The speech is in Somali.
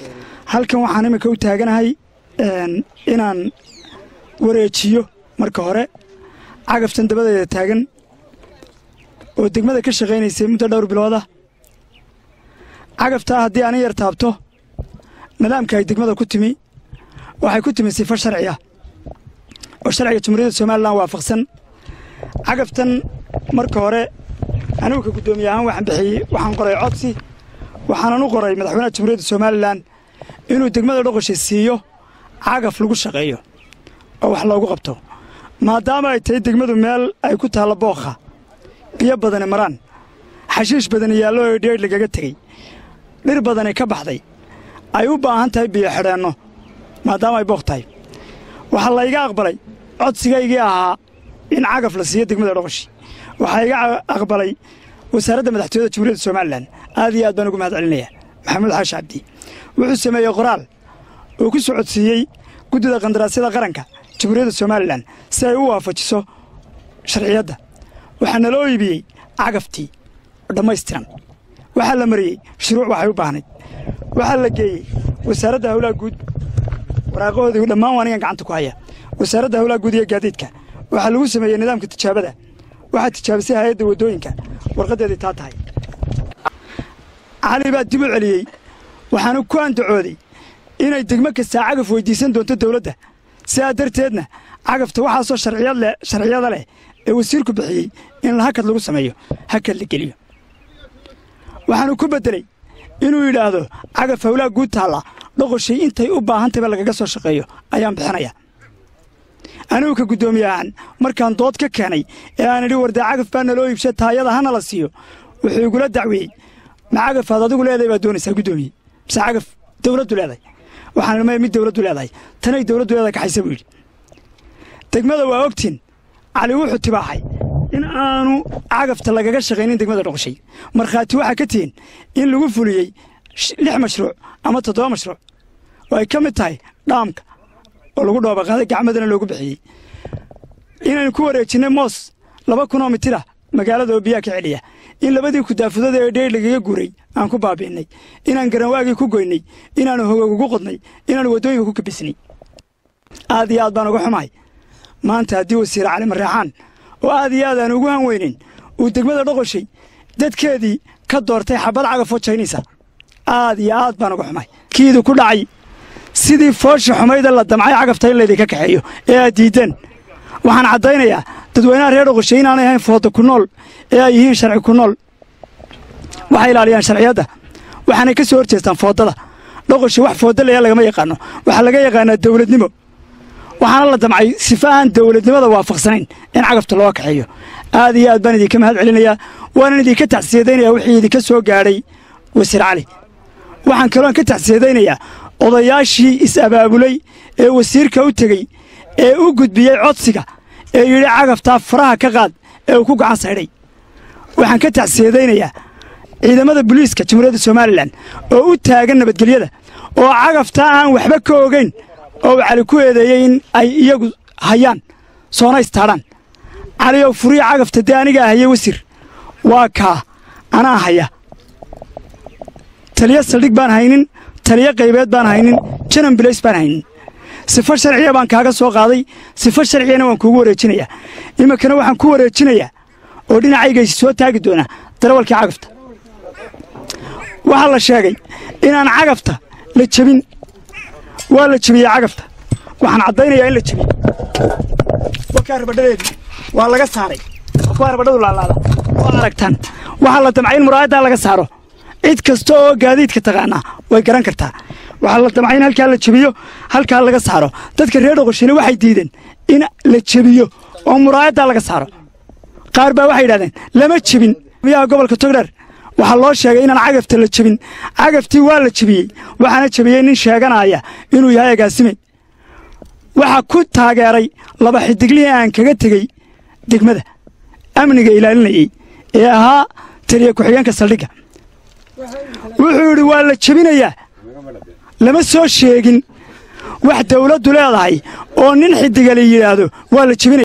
halkan waxaan iminka u taaganahay inaan wareejiyo marka hore cagaftan dabadeeda taagan oo degmada ka shaqaynaysay muddo dhowr bilooda cagaftaa haddii ani yar taabto nidaamka ay degmada ku timi waxay ku timi sifo sharciya oo sharciga jumhuuriyadda somalilan waafaqsan cagaftan marka hore anigu ka guddoomiye ahaan waxaan bixiyey waxaan qoray codsi waxaanan u qoray madaxweynaha jumhuuriyadda somalilan inuu degmada dhoqosha siiyo cagaf lagu shaqeeyo oo wax loogu qabto maadaama ay tahay degmadu meel ay ku taallo bookha biyo badani maraan xashiish badani yaallo oo dheedh lagaga tegey dhir badani ka baxday ay u baahan tahay biyo xidheenno maadaama ay bookh tahay waxaa layga aqbalay codsigaygii ahaa in cagaf la siiyo degmada dhoqoshi waxaa iga aqbalay wasaaradda madaxtooyada jumhuuriyadda somalilan aad iyo aad baan ugu mahad celinaya maxamuud xaashi cabdi wuxuu sameeyey qoraal uu ku socodsiiyey guddida qandaraasyada qaranka jumhuuriyadda somalilan si ay u waafajiso sharciyadda waxaa naloo iibiyey cagaftii oo dhammaystiran waxaa la mariyey shuruuc waxay u baahnayd waxaa la geeyey wasaaradda hawlaha guud waraaqahoodii dhammaan waa anigan gacanta ku haya wasaaradda hawlaha guud iyo gaadiidka waxaa lagu sameeyey nidaamka tijaabada waxaa tijaabisay hay-adda waddooyinka warqaddeedii taa tahay cali baa dib u celiyey waxaana ku andacooday inay degmo kastaa cagaf weyddiisan doonto dawladda sidaa darteedna cagafta waxaasoo sharciyada leh ee wasiirku bixiyey in hakad lagu sameeyo hakad la geliyo waxaanu ku beddeley inuu yidhaahdo cagaf hawlaha guud taalla dhoqoshay intay u baahantayba lagaga soo shaqeeyo ayaan bixinaya anigu ka guddoomiye ahaan markaan dood ka keenay ee aan idhi wardee cagaf baa naloo iibsha taayada hana la siiyo wuxuu igula dacweeyey ma cagafaad adigu leedahay baad doonaysaa guddoomiye mise cagaf dawladdu leedahay waxaan ilmaya mid dawladdu leedahay tanay dawladdu leedahay kaxaysa buu yidhi degmada waa ogtiin cali wuxuu tibaaxay in aanu cagafta lagaga shaqaynin degmada dhoqoshay markhaati waxaa ka tihiin in lagu fuliyey lix mashruuc ama toddoba mashruuc oo ay ka mid tahay dhaamka oo lagu dhoobaqaaday gacmadana loogu bixiyey inaynu ku wareejinnay moos laba kunoo mitira magaalada oo biyaha ka celiya in labadii kudaafudada ee dheer lagaga guuray aan ku baabi'innay inaan garanwaagii ku goynay inaannu hogoog ugu qodnay inaannu waddooyinka ku kabisnay aad iyo aad baan uga xumahay maanta haddii wasiir cali marreexaan oo aad iyo aad aan ugu han weynin uu degmada dhoqoshay dadkeedii ka doortay xabad cagafoo jaynaysa aad iyo aad baan uga xumahay kiidu ku dhacay sidii foosha xumayda la damcay cagafta in laydinka kaxeeyo ee aad diiddeen waxaan caddaynayaa dadweynaha reer dhoqoshay inaanay ahayn fooda ku nool ee ay yihiin sharci ku nool waxay ilaaliyaan sharciyadda waxaanay ka soo horjeestaan foodada dhoqoshay wax fooda leeya lagama yaqaano waxaa laga yaqaanaa dawladnimo waxaana la damcay sifa aan dawladnimada waafaqsanayn in cagafta loo kaxeeyo aad iyo aad baan idinka mahad celinayaa waanan idinka tacsiyadaynayaa wixii idinka soo gaadhay wasiir cali waxaan kaloon ka tacsiyadaynayaa odayaashii is-abaabulay ee wasiirka u tegey ee u gudbiyey codsiga ee yidhi cagaftaa faraha ka qaad ee uu ku gacan saydhay waxaan ka tacsiyadaynayaa ciidamada booliiska jamhuuriyadda somalilan oo u taagan nabadgelyada oo cagaftaa aan waxba ka ogayn oo uu cali ku eedeeyey in ay iyagu hayaan soona istaadhaan cali oo furiya cagafta dee anigaa hayay wasiir waa kaa anaa haya taliyo saldhig baan haynin taliyo qaybeed baan haynin janan bilays baan haynin sifo sharciya baan kaaga soo qaaday sifo sharciyana waan kuugu wareejinayaa iminkana waxaan ku wareejinayaa oo dhinacaygaisi soo taagi doonaa darawalkii cagafta waxaa la sheegay inaan cagafta la jebin waa la jebiyey cagafta waxaan caddaynayaa in la jebiyey wakaa rabadhadeedii waa laga saaray waa rabadhadu laalaada waa aragtaan waxaa la damcay in muraayaddaa laga saaro cid kasta oo gaadiidka taqaanaa way garan kartaa waxaa la damcay in halkaa la jebiyo halkaa laga saaro dadka reer dhoqoshina waxay diideen in la jebiyo oo muraayaddaa laga saaro qaar baa waxay yidhahdeen lama jebin biyaha gobolka togdheer waxaa loo sheegay inaan cagafta la jebin cagaftii waa la jebiyey waxaana jebiyey nin sheeganaya inuu yahay agaasime waxaa ku taageeray laba xidiglihii aan kaga tegey degmada amniga ilaalinayey ee ahaa taliya ku-xigeenka saldhigga wuxuu yidhi waa la jebinayaa lama soo sheegin wax dawladdu leedahay oo nin xidiga la yidhaahdo waa la jebinaya